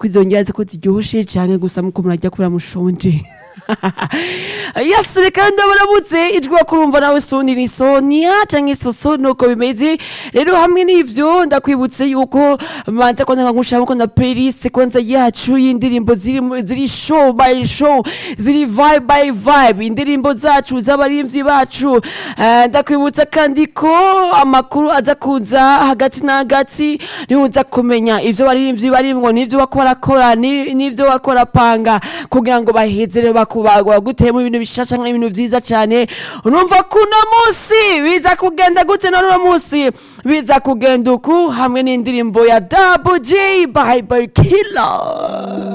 ko izo ndya ko ziryoshe cyane gusa muko murajya kubera mushonje yasi reka ndabaramutse ijwi wakurumva nawe soni ni sonia canke soso nuko bimeze rero hamwe n'ivyo ndakwibutse yuko manza ko nkangushiramo ko na playlist kwanza yacu y'indirimbo ziri mu- ziri show by show ziri vibe by vibe indirimbo zacu z'abarimvyi bacu Eh, ndakwibutsa kandi ko amakuru aza kuza hagati na hagati niuza kumenya ivyo barimvyi barimwo n'ivyo bako barakora ni- n'ivyo bako barapanga kugira ngo bahezere bakubagwa baguteyemo ibintu bishasha nk'ibintu vyiza cane urumva kuno musi biza kugenda gute na runo musi biza kugenda uku hamwe n'indirimbo ya Double J by by Killer